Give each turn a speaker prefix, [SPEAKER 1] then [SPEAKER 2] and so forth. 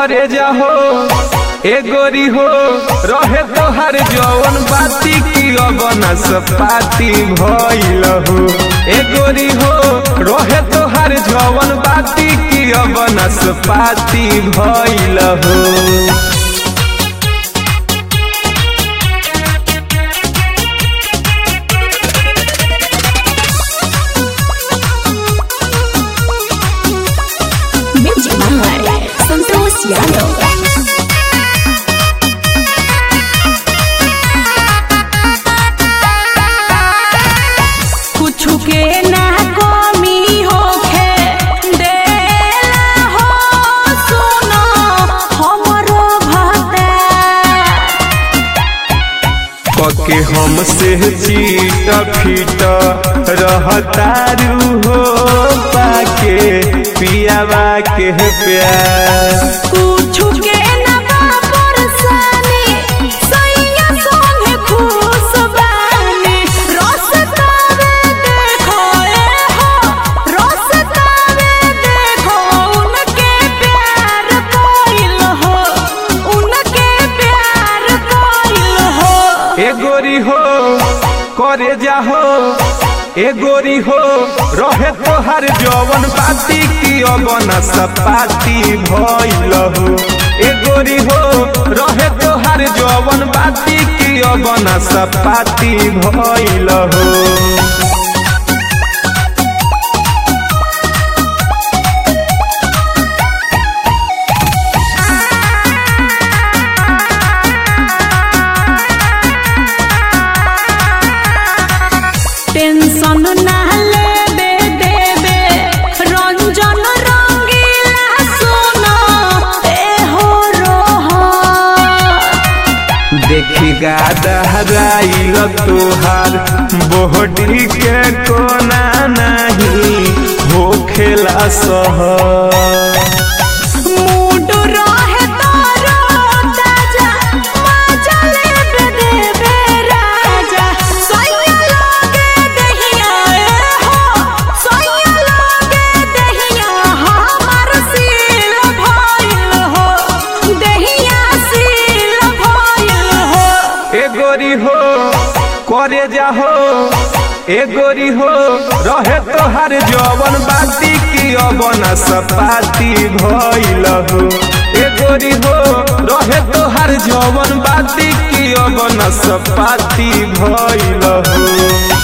[SPEAKER 1] करे जाहो ए गोरी हो रहे तोहर जवन बाती की अबना सपाती भइल हो ए गोरी हो रहे तोहर जवन बाती की अबना सपाती भइल हो
[SPEAKER 2] Music by Santos Yano. कुछु के ना कमी होखे देला हो सुनो हमरो भता
[SPEAKER 1] पके हमसे चीट फीट रहतारू हो पाके पियावा के प्यार
[SPEAKER 2] कुछु के ना बा परेशानी सैया संगे खुश बानी रस तावे देखो ए हो रस तावे देखो उनके प्यार कोइल हो उनके प्यार कोइल हो
[SPEAKER 1] ए गोरी हो करे जाहो ए गोरी हो रहे तोहर जवन बाती की अबना सपाती भइल हो ए गोरी हो रहे तोहर जवन बाती की अबना सपाती भइल हो
[SPEAKER 2] टेंशन ना लेबे देबे रंजन रंगीला सुनो ए हो रोहा
[SPEAKER 1] देखी गादहराइल तोहार बोहडी के कोना नहीं हो खेला सह
[SPEAKER 2] मूड रहे तारो ताजा मजा लेबे देबे राजा सोया लागे दहिया ए हो सोया लागे दहिया हमार सील भइल हो दहिया सील भइल हो
[SPEAKER 1] ए गोरी हो करे जाहो ए गोरी हो रहे तोहार जवन बाती की अबना सपाती भइल हो ए गोरी हो रहे तोहार जवन बाती की अबना सपाती भइल हो